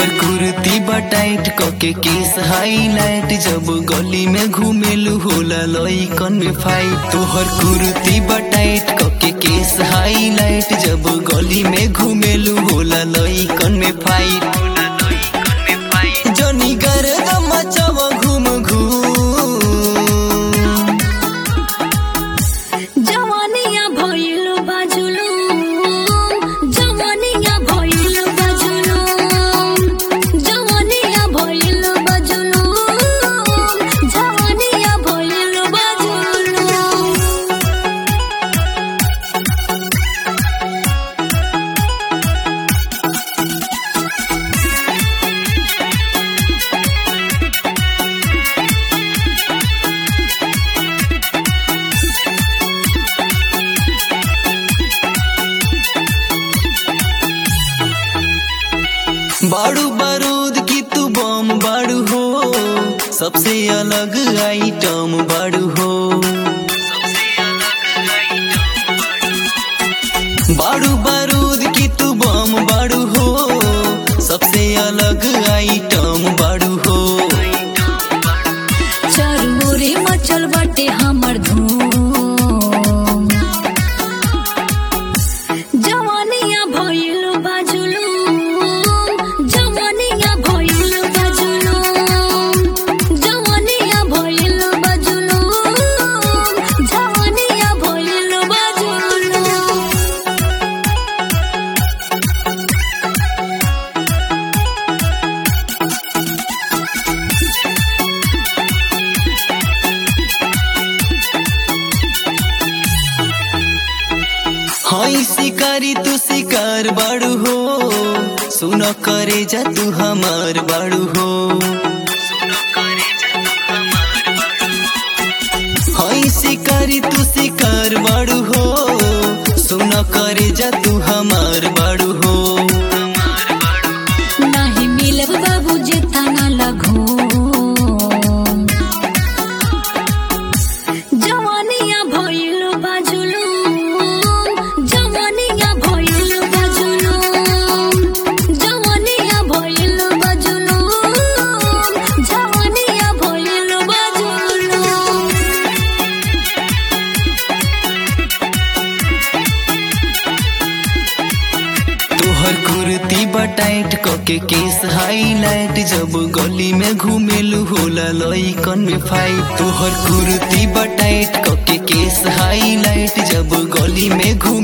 तोहर कुर्ती बटाइट कके केस हाईलाइट जब गली में घूमेलू होला लइकन में फाइट तोहर कुर्ती बटाइट कके केस हाईलाइट जब गली में घूमेलू होला लइकन में फाइट जनी गर्द मचाव घूम घूम जवानिया भइल बाजुलु जवानिया भइल बाजुलु जवानिया भइल बाजुलु जवानिया भइल बाजुलु बाड़ू बारूद की तू बम बाड़ू हो सबसे अलग आइटम बाड़ू हो बाड़ू बारूद की तू बम बाड़ू हो सबसे अलग आइटम बाड़ू हो चरमोरे मचल बाटे हमर धूम जवानिया भइल बाजुलु जवानिया भइल बाजुलु जवानिया भइल बाजुलु जवानिया भइल बाजुलु हई शिकारी तू शिकार बाड़ू हो सुन करे जा तू हमार बाड़ू हो हई शिकारी तू शिकार बाड़ू हो सुन करे जा तू हमार बाड़ू हो नाही मिलब बाबू जेता ना लगो जवानिया भइल बाजुलु जवानिया भइल बाजुलु जवानिया भइल बाजुलु जवानिया भइल बाजुलु तोहर कुर्ती बटाइट कके केस हाईलाइट जब गली में घूमेलू होला लइकन में फाइट तोहर कुर्ती बटाइट कके केस हाईलाइट जब गली में घूम